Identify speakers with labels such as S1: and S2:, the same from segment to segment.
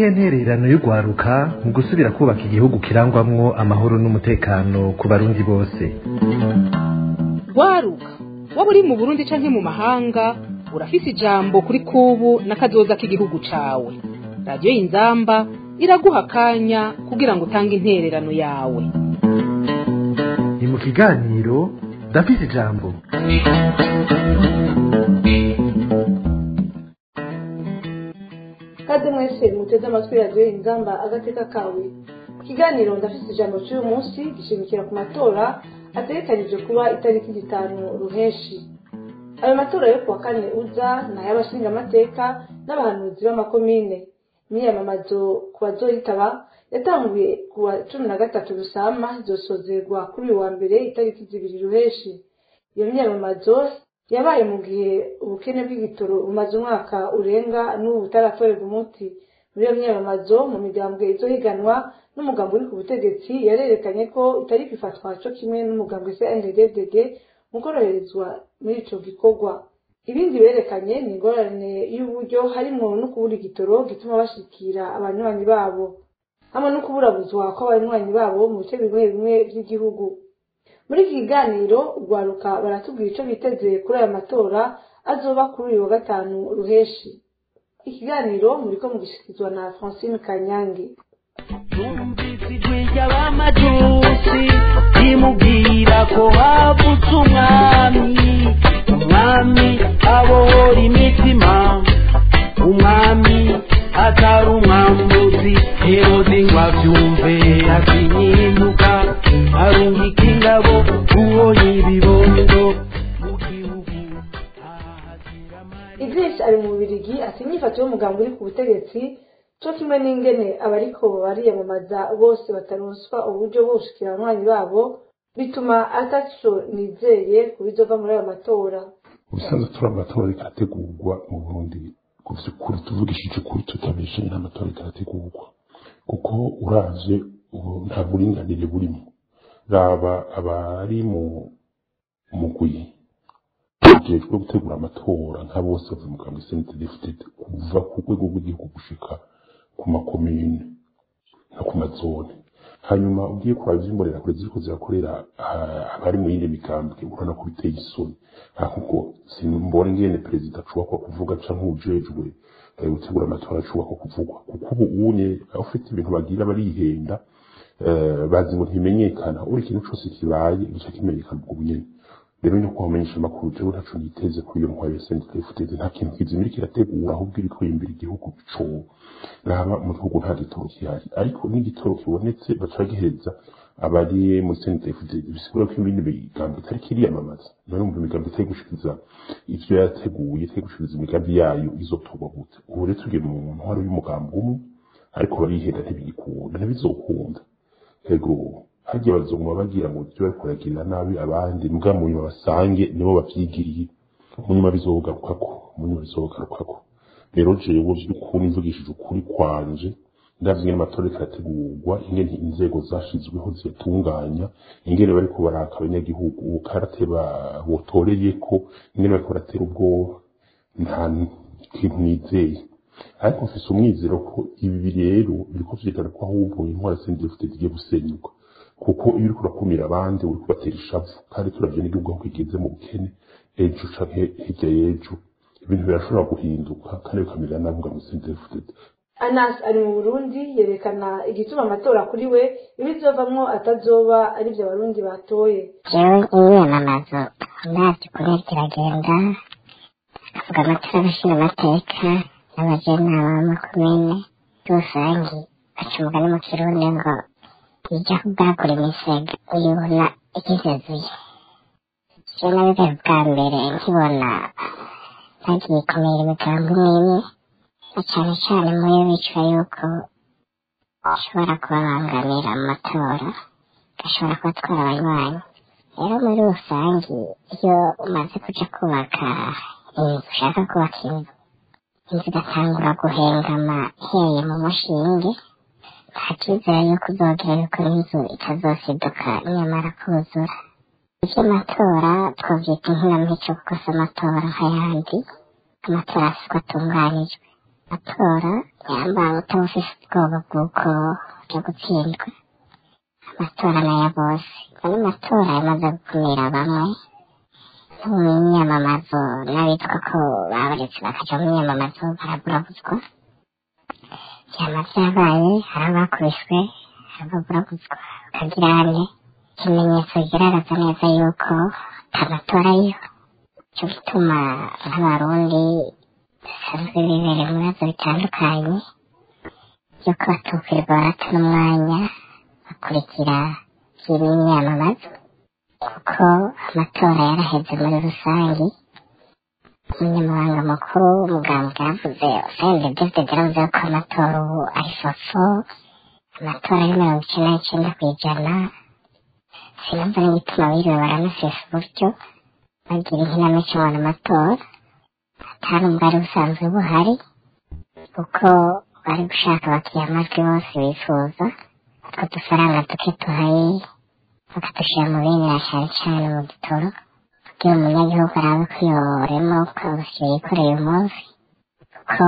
S1: niyihe ntererano y'urwaruka mu gusubira kubaka igihugu kirangwamwo amahoro n'umutekano ku barundi bose
S2: rwaruka waba uri mu burundi canke mu mahanga urafise ijambo kuri kubu n'akazoza k'igihugu cawe radiyo y'inzamba iraguha akanya kugira ngo utange intererano yawe
S1: ni mu kiganiro ndafise ijambo
S3: kaze mwese muteze amatwi radiyo inzamba agateka kawe ikiganiro ndafise ijambo cy'uyu munsi gishimikira ku matora ategekanijwe kuba itariki zitanu ruheshi ayo matora yo kuwa kane uza ni ay'abashingamateka n'abahanuzi b'amakomine imyiyamamazo ku bazoyitaba yatanguye ku wa cumi na gatatu rusama izosozerwa kuri uyu wa mbere itariki zibiri ruheshi iyo myiyamamazo yabaye mu gihe ubukene bw'igitoro bumaze umwaka urenga n'ubu butaratorerwa umuti muri iyo myiyamamazo mu migambwe izohiganwa n'umugambi uri ku butegetsi yarerekanye ko itari kwifatwa co kimwe n'umugambi CNDD-FDD mu koroherezwa muri ico gikorwa ibindi berekanye ni ingorane y'uburyo harimwo no kubura igitoro gituma bashikira abanywanyi babo hamwe no kuburabuzwa kw'abanywanyi babo mu bice bimwe bimwe vy'igihugu muri iki kiganiro urwaruka baratubwira ico biteze kuri aya matora azoba kuri uyu wa gatanu ruheshi ikiganiro muriko mugishikizwa na francine kanyange
S4: Numvise ijwi ry'abamajusi rimubwira ko havutse umwami umwami abohora imitima umwami atari umwambuzi herode ngo avyumve akinyimuka arungika ingabo ubonye ibibondo mu gihugu ahazira amarira
S3: idris ari mu bubirigi ati inyifato y'umugambi uri ku butegetsi co kimwe n'ingene abariko bariyamamaza bose bataronswa uburyo bwo gushikira abanywanyi babo bituma ataco nizeye ku bizova muri ayo matora
S5: ubusanzwe turi amatora ariko arategurwa mu burundi ku vy'ukuri tuvugishije ukuri tutabeshanye n'amatora ariko arategurwa kuko uravye ubu nta buringanire burimo raba abari mu mugwi ujejwe gutegura amatora nka bose bavuye mu kambi CNDD-FDD kuva ku rwego rw'igihugu gushika ku makomine no ku mazone hanyuma ugiye kuraba ivy'imborera kure ziriko zirakorera ah, abari mu yindi migambwe urabona ko biteye isoni ahubwo simbona ingene perezida ashobora kuvuga canke ujejwe eh, gutegura amatora ashobora kuvugwa kuko ubu unye ufite ibintu bagira barihenda eh, bazi ngo ntimenyekana uri ikintu cose kibaye gica kimenyekana ubwo bunyene rero ni kuhamenyesha amakuru jewe ntaco niteze kuri iyo ntwaro ya CNDD-FDD nta kintu kizima iriko irategura ahubwo iriko yimbira igihugu co raba mu gihugu nta gitoro gihari ariko n'igitoro kibonetse baca bagihereza abari muri CNDD-FDD bisigura ko ibindi migambi itariko iriyamamaza none mu migambi itari gushikiriza ivyo yateguye itari gushikiriza imigambi yayo izotorwa gute ubu rero tugiye mu ntwaro y'umugambi umwe ariko barihenda ntibigikunda ntibizokunda ego hagiye bazoguma bagira ngo ivyo bariko baragirira nabi abandi mbwa mu nyuma basange nibo bavyigiriye mu nyuma bizogarukako mu nyuma bizogarukako rero jewe vy'ukuri mvugishije ukuri kwanje ndavye ingene amatora ariko arategurwa ingene inzego zashizweho ziyatunganya ingene bariko baraka abanyagihugu karate botoreyeko ingene bariko baratera ubwoba nta kintu nizeye ariko mfise umwizero ko ibi rero biriko vyerekana ko ahubwo intwara CNDD-FDD zigiye gusenyuka kuko iyo uriko urakumira abandi uriko ubatera ishavu kandi turavye n'igihugu aho kigeze mu bukene ejo canke hirya y'ejo ibintu birashobora guhinduka kandi bikamera nabi ngo CNDD-FDD
S3: anas ari mu burundi yerekana igituma amatora kuri we ibizovamwo atazoba arivyo abarundi batoye
S6: jewe imyiyamamazo ndavye ukuntu iriko iragenda akavuga amatora abashingamateka n'abajenama b'amakomine rusangi aca umugani mu kirundi ngo ija kubwagura imisega uyibona igizezuye je nabigaye bwa mbere nkibona bagiye kumira imigambi n'imwe na cane cane muyo bicwa yuko ashobora kubabangamira mu matora gashobora kubatwara abanywanyi rero muri rusangi iyo umaze kuja kubaka inzu ushaka kubaka inzu inzu igatangura guhengama ihereye mu mushinge nta cyizere yuko uzogira yuko n'inzu itazosiduka nyamara kuzura ivy'amatora twovyita inkinamico kuko si amatora nk'ayandi amatora asiko atunganijwe amatora yambaye utabufise ubwoba bw'uko byo gutsindwa amatora n'aya bose ano matora yamaze gukumira bamwe no mu myamamazo n'abitwa ko babaretse bakaja mu myamamazo baraburabuzwa vyama vyabaye hari abakubiswe hari ababurabuzwa bakagira ane ikimenyetso kigaragaza neza yuko atamatora ariyo cyo gituma nk'abarundi basanzwe bibereye mu bibazo bitandukanye yuko batukwirirwa barata n'umwanya bakurikira vy'imyamamazo kuko amatora yaraheze muri rusange umunyamabanga mukuru w'umugambwe yaravuze usende david yaravuze ko amatora ubu ari fofo amatora ari mirongo icenda n'icenda kw'ijana sinumva n'igituma biriwe baranasesa uburyo bagira inkinamico ngo amatora atari ubwari busanzwe buhari kuko bari gushaka abakiriya amajwi bose bifuza utwo dufaranga duke tuhaye bakadushyira mu bindi na cyane cyane mu gitoro kugira umunyagihugu arabe ko yoremo ukabushyira yikoreye umunsi kuko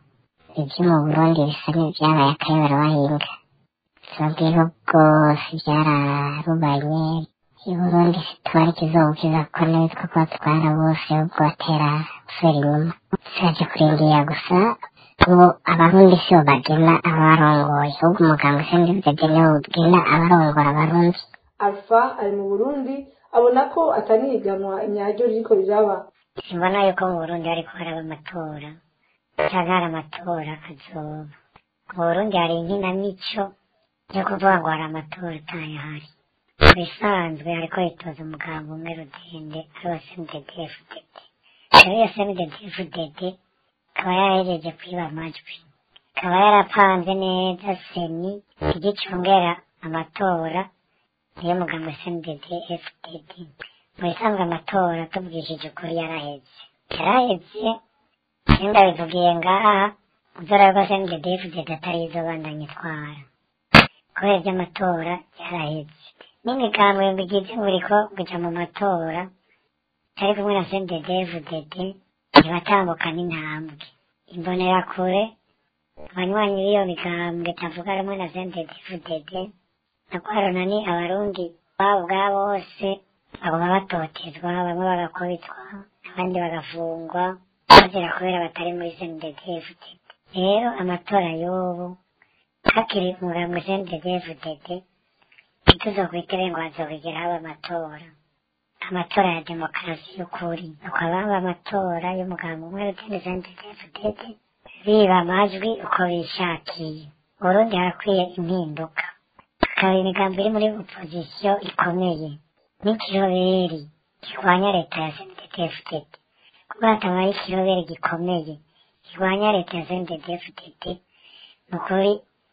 S6: ibyo mu burundi bisa n'ibyabaye akayobora bahinga tubabwira bwose byararubanye i burundi situwari kizobukiza kuko n'ibitwa ko batwara bose ubwo batera gusubira inyuma turaje kurindira gusa ubu abarundi si bo bagena abarongoye ahubwo umuganga usanga bigagenewe ugena abarongora abarundi
S3: alpha ari mu burundi abona ko atanihiganwa inyaryo ririko riraba
S6: simbona yuko mu burundi hariko haraba amatora canke hari amatora azoba mu burundi hari inkinamico yo kuvuga ngo hari amatora atayahari mu bisanzwe hariko hitoza umuganga umwe rudende ari wa smddfdd rero iyo smddfdd ikaba yarahejeje kwiba amajwi ikaba yarapanze neza seni igicungera amatora niyo muganga smdd fdd mu bisanzwe amatora tubwishije ukuri yaraheze yaraheze nimba bivugiye ngaha uzora ko smdd fdd atari izo bandanye itwara kubera iby'amatora yaraheze n'imigambo bigize buri ko kuja mu matora ari kumwe na smdd fdd ntibatambuka n'intambwe imbonerakure abanywanyi b'iyo migambwe tavuga rumwe na smdd fdd nakwarona ni abarundi babo bwa bose baguma batotezwa bamwe bagakubitwa abandi bagafungwa bazira kubera batari muri smddfdd rero amatora y'ubu hakiri umugambwe smddfdd ntituzokwitere ngo hazokigera haba amatora amatora ya demokarasi y'ukuri nuko ababa amatora y'umugambwe umwe rutende smddfdd biba amajwi uko bishakiye uburundi harakwiye impinduka hakaba imigambi iri muri opozisiyo ikomeye n'ikiroberi kirwanya leta ya sndfdd kuko hatabaye ikiroberi gikomeye kirwanya leta ya sndfdd ni ukuri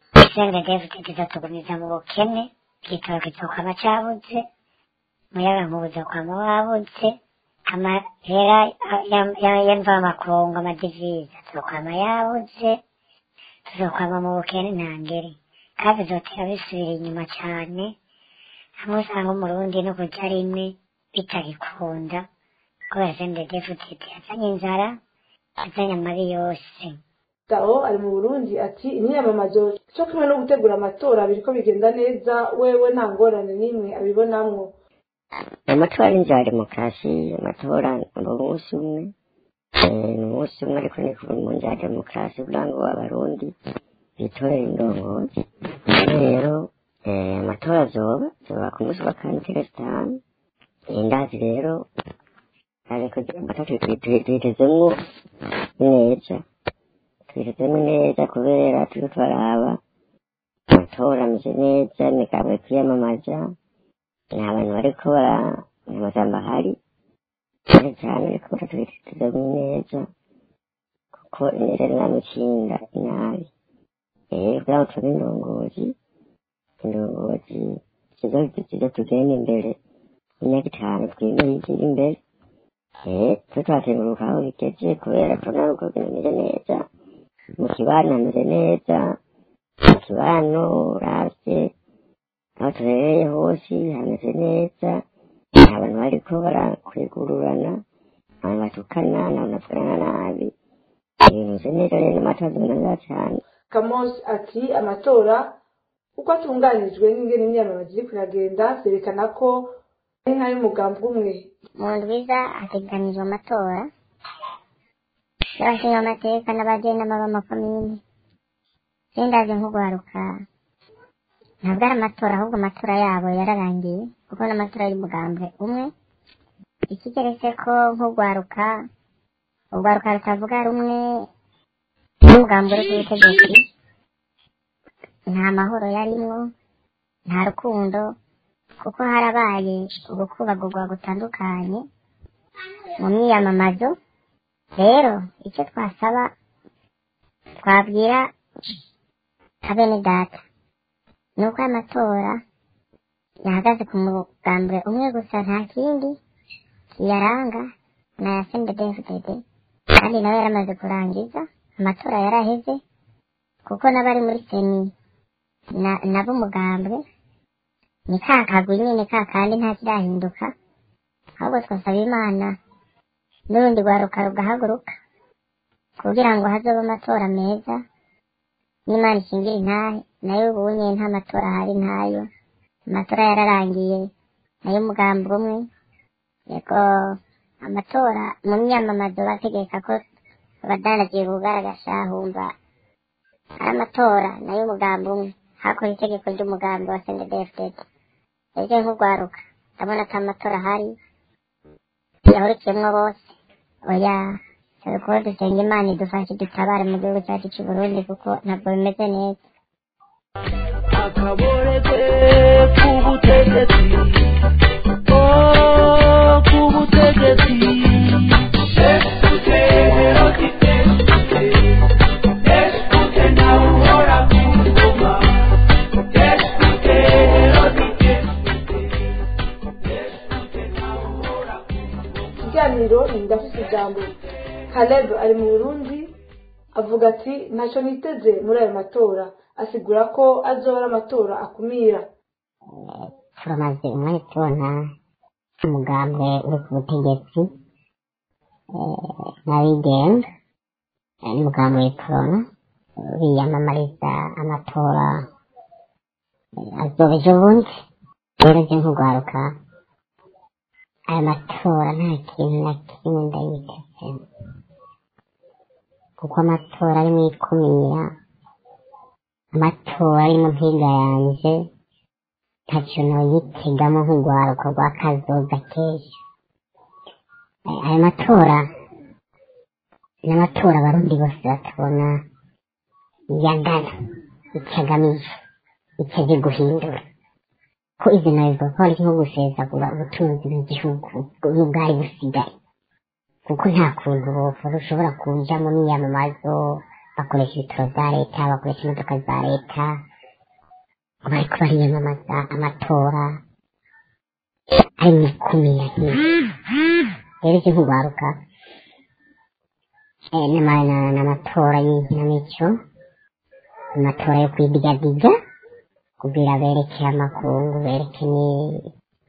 S6: sndfdd izatugumiza mu bukene igitoro kizokwama cabuze umuyaga nkubu uzokwama wabuze amahera y'amvamakungu amadivize azokwama yabuze tuzokwama mu bukene ntangere kandi bizotera bisubira inyuma cyane hamwe usanga umurundi no kurya rimwe bitagikunda kubera sndfdd yazanye inzara yazanye amabi yose
S3: Tao ari mu Burundi ati imyamamazo cyo kumwe no gutegura amatora biriko bigenda neza wewe nta ngorane n'imwe abibonamwo
S7: amatora ni za demokarasi amatora ni umunsi umwe ni umunsi umwe ariko ni mu nzira ya demokarasi kugira ngo abarundi bitorere indongozi rero amatora azoba azoba ku munsi wa kane itariki zitanu indazi rero ariko amatora tuyitezemwo neza tuyitezemwo neza kubera turiko turaraba amatora ameze neza imigabo yo kwiyamamaza nta bantu bariko baramazamba ahari cyane cyane ariko tuyitezemwo neza kuko ineza ni ikinda inabi rero kugira ngo tube indongozi indongozi ziza tugenda imbere imyaka itanu twimeye igira imbere eh twe twakenguruka aho bigeze kubera tubona uko bimeze neza mu kibano hameze neza mu kibano uravye aho tubereye hose hameze neza nta bantu bariko barakwegururana abantu batukana nta bantu bavugana nabi ibintu tumeze neza rero amatora tumeze neza cyane
S3: kamosi ati amatora uko atunganijwe n'ingene imyamamazo iri kuragenda vyerekana ko ari nk'ay'umugambi umwe
S6: mu ndwiza hategekanijwe amatora y'abashinga amateka n'abagenama b'amakomini sindazi nk'ugwaruka ntabwo ari amatora ahubwo amatora yabo yararangiye kuko n'amatora y'umugambwe umwe ikigeretse ko nk'ugwaruka urwaruka rutavuga rumwe n'umugambi uri ku butegetsi nta mahoro yarimwo nta rukundo kuko harabaye ugukubagurwa gutandukanye mu myiyamamazo rero icyo twasaba twabwira abene data ni uko aya matora yahagaze ku mugambwe umwe gusa nta kindi kiyaranga ni aya sendedefudede kandi nawe yaramaze kurangiza amatora yaraheze kuko n'abari muri seni na- nabo umugambwe ni ka kagwi nyine ka kandi nta kirahinduka ahubwo twasaba imana n'urundi rwaruka rugahaguruka kugira ngo hazobe amatora meza n'imana ishingira intahe nayo ubunye nta matora ahari ntayo amatora yararangiye nayo umugambi umwe yego amatora mu myamamazo bategeka ko abadanagiye kugaragaza humva ari amatora nayo umugambi umwe hakora itegeko ry'umugambi wa sendedefudede ejo nk'urwaruka ndabona ko amatora ahari yahurikiyemwo bose oya turi kuba dusenga imana idufashe dutabare mu gihugu cyacu cy'u burundi kuko ntabwo bimeze neza
S4: akaboreze k'ubutegetsi oh k'ubutegetsi esute erotite esute nawe uhora ku ngoma esute erotite esute nawe uhora ku
S3: ikiganiro ni ndafise ijambo caleb ari mu burundi avuga ati ntacyo niteze muri ayo matora asigura ko azoba ari amatora akumira
S6: turamaze umwanya tubona umugambwe uri ku butegetsi eh, n'abigenga eh, n'umugambi w'ikorona biyamamariza amatora eh, azoba ejo bundi rero je nk'urwaruka aya matora nta kintu na kimwe ndayitezemo kuko amatora arimo ikumira amatora arimo mpiga yanje ntacyo noyitegamo nk'urwaruka rwa kazoza keza Eh, aya matora ni amatora abarundi bose batabona yangana icyo agamije icyo aje guhindura ko izi nabivuga ko ari nko gusesagura ubutunzi bw'igihugu n'ubwari busigaye kuko nta kuntu bopfa ushobora kuja mu miyamamazo bakoresha ibitaro za leta bakoresha imodoka za leta bariko bariyamamaza amatora ari mu ikumira nk'ibi rero ivyo nk'urwaruka eh, n'ama- na- n'amatora y'inkinamico amatora yo kwidigadiga kugira bereke amakungu bereke ni-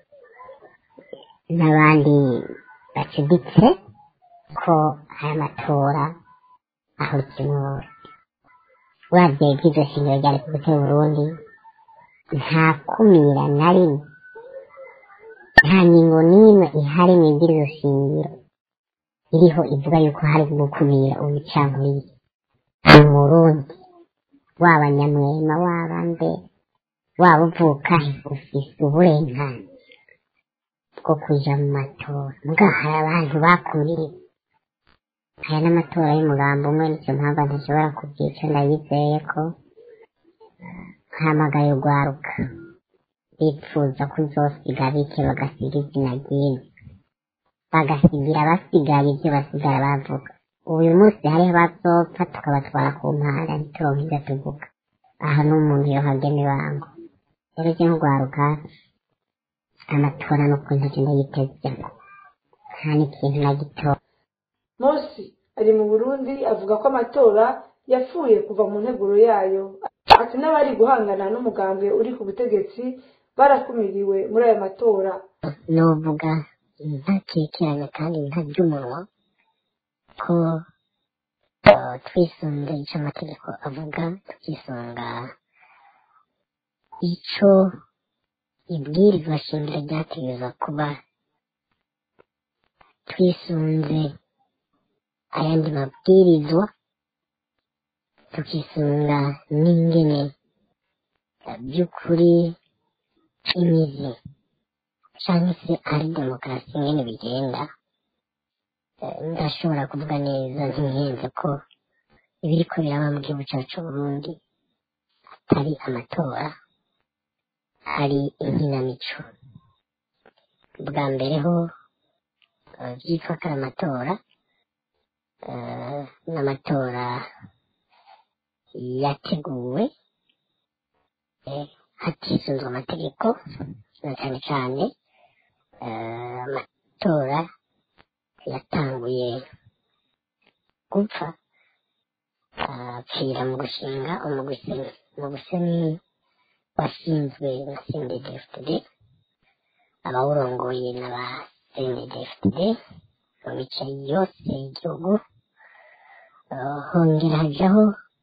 S6: n'abandi bacuditse ko aya matora ahurikiyemo uravye ivy'iryo shingiro rya repubulika y'uburundi nta kumira na rimwe nta ngingo n'imwe ihari mu iby'iryo shingiro iriho ivuga yuko hari gukumira ubucankuriye mu burundi waba nyamwema waba mbe waba uvuka he ufise uburenganzira bwo kuja mu matora muga hari abantu bakumiriwe aya n'amatora y'umugambo umwe nicyo mpamvu ntashobora kubyica ndabizeye ko nhamagaye urwaruka bifuza ko uzosiga bike bagasiga izina ryiza bagasigira basigaye ibyo basigara bavuga uyu munsi hariho bazopfa tukabatwara ku mpanda ntituronke ibyo tuvuga aha ni umuntu yohagena ibango rero ujye nk'urwaruka amatora n'ukuntu agenda yitezemo nta n'ikintu na gito
S3: mosi ari mu burundi avuga ko amatora yapfuye kuva mu nteguro yayo ati n'abari guhangana n'umugambwe uri ku butegetsi barakumiriwe muri ayo matora
S6: novuga ntakekeranya kandi ntarya umunwa ko eh, twisunze ico amategeko avuga tukisunga ico ibwirizwa shingiro ryategerezwa kuba twisunze ayandi mabwirizwa tukisunga n'ingene eh, by'ukuri imizi cyangwa se ari demokarasi ingene bigenda eh, ndashobora kuvuga neza ntihenze ko ibiriko biraba mu gihugu cyacu Burundi atari amatora hari inkinamico bwa mbere ho eh, byitwa ko ari amatora eh, n'amatora yateguwe eh, hatisunzwe amategeko na cyane cyane eh, amatora yatanguye gupfa apfira mu gushinga umuguseni umuguseni washinzwe na CNDD-FDD abawurongoye n'aba CNDD-FDD mu bice yose y'igihugu Eh, hongera hajaho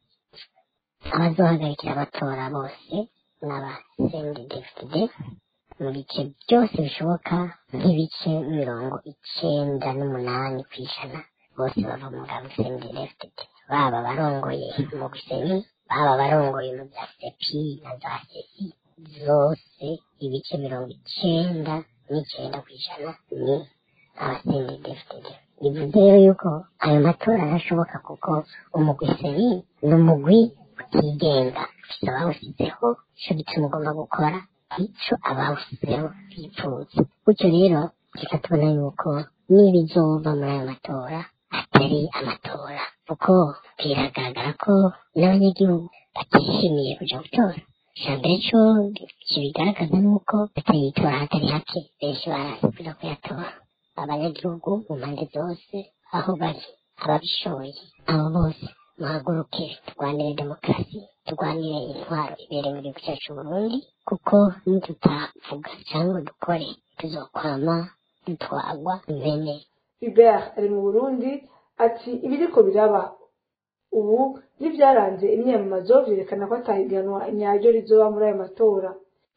S6: abazohagarikira abatora bose n'aba CNDD-FDD mu bice byose bishoboka nk'ibice mirongo icenda n'umunani ku ijana bose bava mu ngabo CNDD-FDD baba barongoye mu guseni baba barongoye mu bya sepi na za sesi zose ibice mirongo icenda n'icenda ku ijana ni abasendedefdede bivuze rero yuko ayo matora arashoboka kuko umugwi seni ni umugwi utigenga ufise abawusizeho ico gituma ugomba gukora ico abawusizeho bipfuza gutyo rero reka tubona yuko n'ibizova muri ayo matora atari amatora kuko biragaragara ko n'abanyagihugu batishimiye kuja gutora ijambere co kibigaragaza nuko batayitora hatari hake benshi barasi kuja kuyatora abanyagihugu mu mpande zose aho bari ababishoboye abo bose muhaguruke turwanire demokarasi turwanire intwaro ibereye mu gihugu cyacu Burundi kuko nitutavuga cyangwa dukore tuzokwama dutwagwa impene
S3: Hubert ari mu Burundi ati ibiriko biraba ubu n'ibyaranze imyamamazo byerekana ko atahiganwa nyaryo rizoba muri ayo matora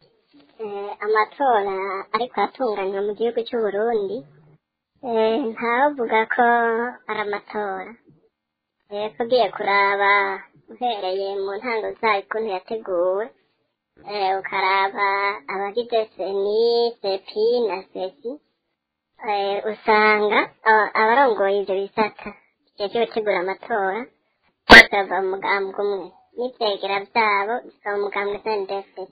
S8: eh, amatora ariko atunganywa mu gihugu cy'u Burundi eh, ntavuga ko ari amatora eh, ko ugiye kuraba uhereye mu ntango zayo ukuntu yateguwe eh, ukaraba abagize seni sepi na sesi eh, usanga aba- abarongoye ivyo bisata vyeje gutegura amatora bose bava mu mugambwe umwe n'ivyegera vyabo bisaba umugambwe sndfd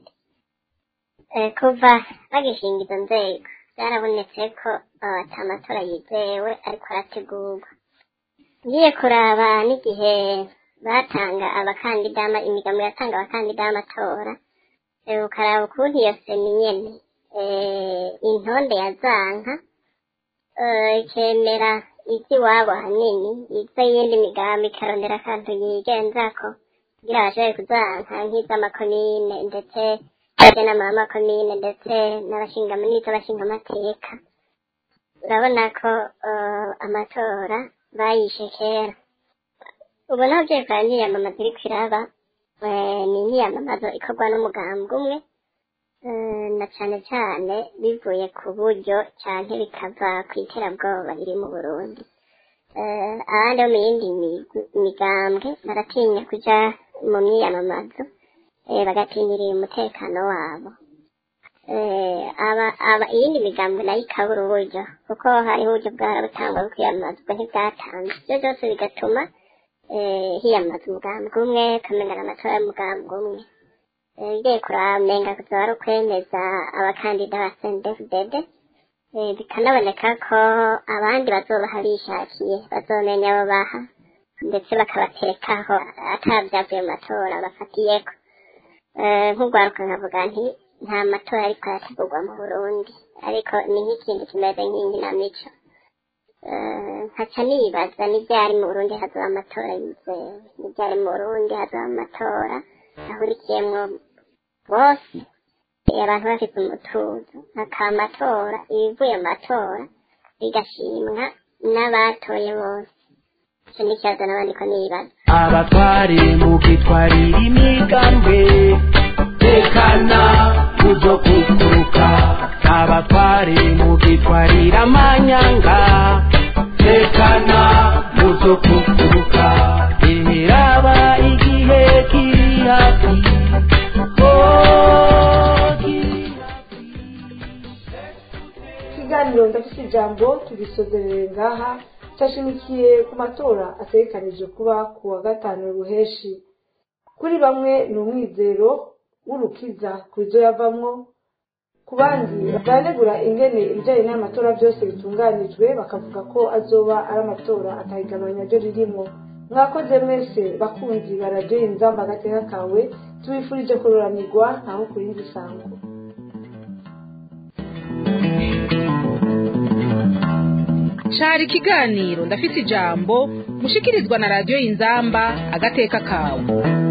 S8: Eh, kuva bagishinga izo nzego byarabonetse ko eh, ata matora yizewe ariko arategurwa ngiye kuraba n'igihe batanga abakandida ama- imigambi yatanga abakandida b'amatora eh, ukaraba ukuntu iyo seni nyene eh, intonde yazanka eh, ikemera ivy'iwabo hanini iza yindi migambi ikarondera akantu yigenzako kugira bashobore kuzanka nk'iz'amakomine ndetse n'inama y'amakomine ndetse n'abashinga n'iz'abashinga amateka urabona ko eh, amatora bayishe kera ubu naho byekora n'iyamamaza iriko iraba eh, ni imyiyamamazo ikorwa n'umugambwe umwe eh, na cane cane bivuye ku buryo canke bikava kw'iterabwoba riri mu Burundi eh, abandi bo mu yindi migwi- migambwe baratinya kuja mu myiyamamazo eh, bagatinyiriye umutekano wabo eh, aba aba iyindi migambo nayo ikabura uburyo kuko hariho uburyo bwara butangwa bwo kwiyamamaza ubwo ntibwatanzwe ibyo byose bigatuma eh, hiyamamaza umugambi umwe ukamenyana amatora y'umugambi umwe Eh, ugiye kuramenga kuzoba ari ukwemeza abakandida ba CNDD-FDD eh, bikanaboneka ko abandi bazobaha bishakiye bazomenya abo baha ndetse bakabaterekaho atabyavuye mu matora bafatiyeko Eh, nk'urwaruka nkavuga nti nta matora ariko arategurwa mu burundi ariko ni nk'ikindi kimeze nk'inkinamico Eh, nkaca nibaza n'ibyari mu burundi hazoba amatora yizewe n'ibyari mu burundi hazoba amatora ahurikiyemwo bose eh, abantu bafite umutuzo hakaba amatora ibivuye mu matora bigashimwa n'abatoye bose icyo ni ikibazo n'abandi ko nibaza
S4: abatware mugitwarira imigambwe tekana muzo kukuruka abatware mugitwarira amanyanga tekana muzo kukuruka imiraba igihe kiri hafi Oh, kiri hafi.
S3: ikiganiro ndafite ijambo tugisozerere ngaha cyashimikiye ku matora ategekanije kuba ku wa gatanu ruheshi kuri bamwe ni umwizero w'urukiza ku byo yavamwo ku bandi baranegura ingene ibijyanye n'amatora byose bitunganijwe bakavuga ko azoba ari amatora atahiganwa ryo ririmo mwakoze mwese bakunzi baradiyo inzamba agateka kawe tubifurije kururanirwa ntaho ku yindi sango
S2: cari ikiganiro ndafise ijambo mushikirizwa na radiyo inzamba agateka kawe